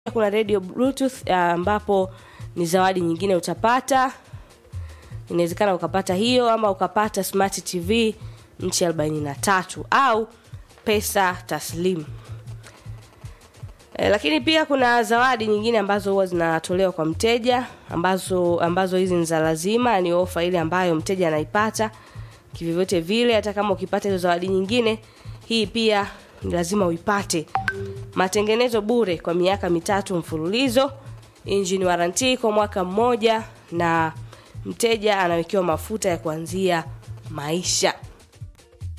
kuna radio bluetooth ambapo ni zawadi nyingine utapata inawezekana ukapata hiyo ama ukapata smart tv nchi 43 au pesa taslimu e, lakini pia kuna zawadi nyingine ambazo huwa zinatolewa kwa mteja ambazo ambazo hizi ni za lazima ni ofa ile ambayo mteja anaipata kivyovyote vile hata kama ukipata hizo zawadi nyingine hii pia ni lazima uipate matengenezo bure kwa miaka mitatu mfululizo engine warranty kwa mwaka mmoja na mteja anawekewa mafuta ya kuanzia maisha